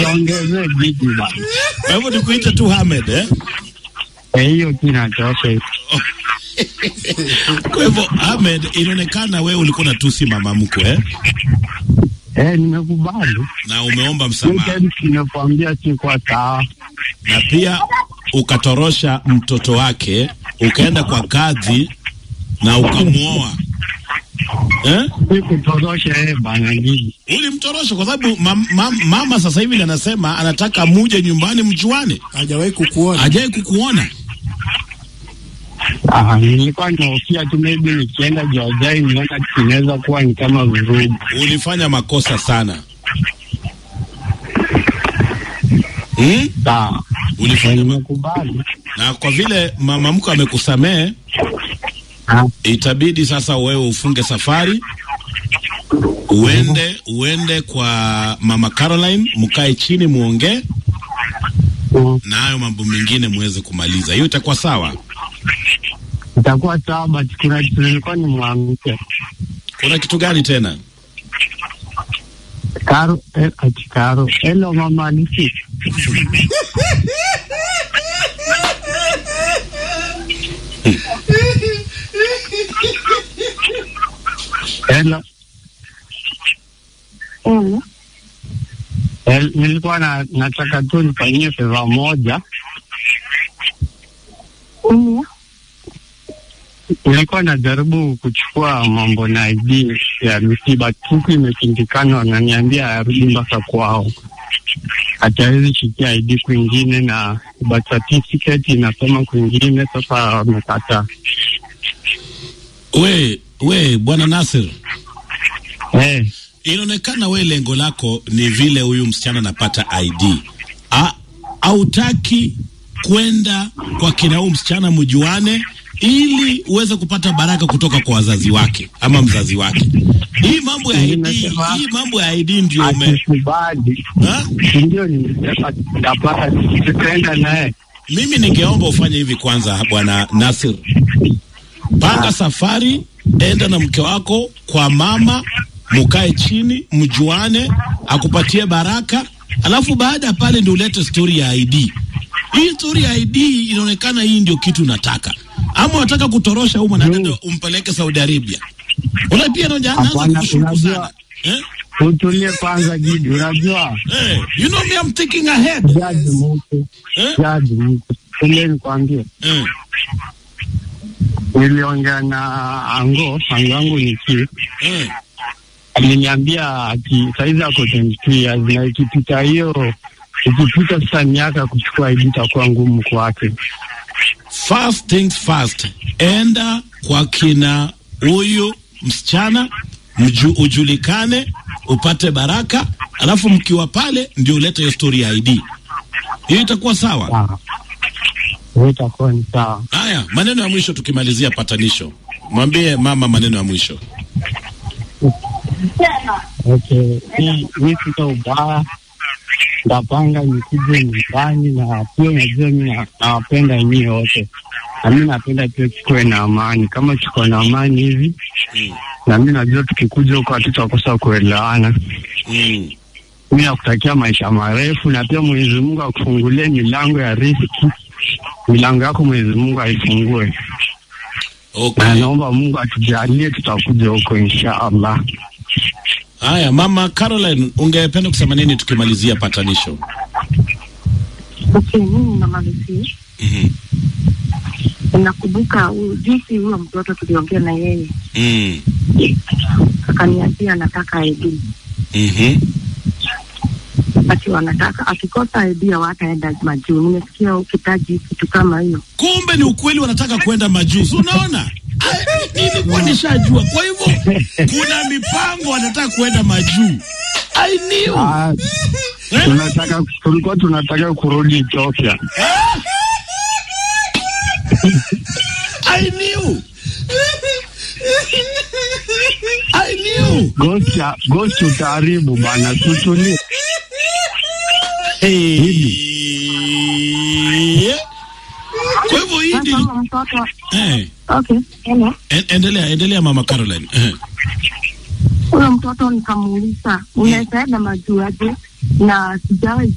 Usiongezee bidi bana. Kwa hivyo nikuite tu Hamed eh? Eh, hiyo tu inatosha. Kwa hivyo Ahmed, inaonekana wewe ulikuwa unatusi mama mkwe eh? Eh, nimekubali. na umeomba msamaha Weekend nimekuambia si kwa sawa. na pia ukatorosha mtoto wake ukaenda kwa kadhi na ukamwoa eh? Si kutorosha yeye bana gidi. Ulimtorosha kwa sababu mam, mam, mama sasa hivi anasema anataka muje nyumbani mjuane, hajawahi kukuona. hajai kukuona. Ah, nilikuwa nahofia tu maybe nikienda Jojai niona inaweza kuwa ni kama vurugu. Ulifanya makosa sana hmm? Sawa. Ulifanya ma... Nimekubali. na kwa vile mama mkwe amekusamehe, Ah, itabidi sasa wewe ufunge safari uende uende kwa mama Caroline, mkae chini muongee mm, na hayo mambo mengine muweze kumaliza. Hiyo itakuwa sawa. Itakuwa sawa but kuna kitu nilikuwa nimwambie. Kuna kitu gani tena? Karo, eh, ati Karo. Hello mama Alisi. Hello. Mm. El, nilikuwa na, nataka tu nifanyie feva moja. Mm. Nilikuwa najaribu kuchukua mambo na ID ya misiba, huku imeshindikana, wananiambia arudi mpaka kwao, hatuwezi shikia ID kwingine na birth certificate inasoma kwingine. Sasa wamekataa. We we bwana Nasir, Eh, inaonekana we lengo lako ni vile huyu msichana anapata ID. A, hautaki kwenda kwa kina huyu msichana mjuane ili uweze kupata baraka kutoka kwa wazazi wake ama mzazi wake. Hii mambo ya ID, Nimesema- hii mambo ya ID ndio ume akikubali ha? ndio nimesema tutapata, tutaenda naye. Mimi ningeomba ufanye hivi kwanza, bwana Nasir, panga safari, enda na mke wako kwa mama, mukae chini, mjuane, akupatie baraka, alafu baada ya pale ndio ulete stori ya ID. Hii stori ya ID inaonekana hii ndio kitu nataka, ama unataka kutorosha huyu mwanadada umpeleke Saudi Arabia? Una pia naanza Hapana, kushuku unajua- sana eh? Utulie kwanza, Gidi, unajua Eh, you know me, I'm thinking ahead jaji mtu eh? jaji mtu ile nikwambie, Eh. niliongea na ango ango yangu ni ki Eh. aliniambia ati saizi ako 22 years na ikipita hiyo ikipita sasa miaka kuchukua ID itakuwa ngumu kwake. First things first, enda kwa kina huyu msichana mju, ujulikane upate baraka, alafu mkiwa pale ndio ulete hiyo story ya ID. Hiyo itakuwa sawa. Sawa, hiyo itakuwa ni sawa. Haya, maneno ya mwisho tukimalizia patanisho, mwambie mama maneno ya mwisho. Okay, hii hii sita ubaya, ndapanga nikuje nyumbani, na pia unajua mi na- nawapenda nyie wote, na mi napenda pia tukuwe na amani. Kama tuko na amani hivi, Mm. na mi najua tukikuja huko hatutakosa kuelewana. Mm. Mi nakutakia maisha marefu, na pia Mwenyezi Mungu akufungulie milango ya riziki, milango yako Mwenyezi Mungu aifungue, na Okay. naomba Mungu atujalie, tutakuja huko insha Allah. Haya, mama Caroline, ungependa kusema nini tukimalizia patanisho? Okay, mimi namalizia. Mhm. Nakumbuka huyu- jinsi huyo mtoto tuliongea na yeye, Mm. akaniambia anataka ID, Mhm. ati wanataka akikosa ID hawataenda majuu. Nimesikia ukitaji kitu kama hiyo. kumbe ni ukweli wanataka kwenda majuzi unaona Ai, nilikuwa nishajua kwa hivyo kuna mipango wanataka kwenda majuu I knew. Ah, Eh? tunataka tulikuwa tunataka kurudi Ethiopia. I knew. I knew. Ghost ya- ghost utaharibu bana, tutulie. Eh. Kwa hivyo hii Sasa ndi- huyo mtoto eh, okay, hello. en- endelea endelea mama Caroline eh. Huyo mtoto nikamuuliza unaweza enda majuu aje, na sijawahi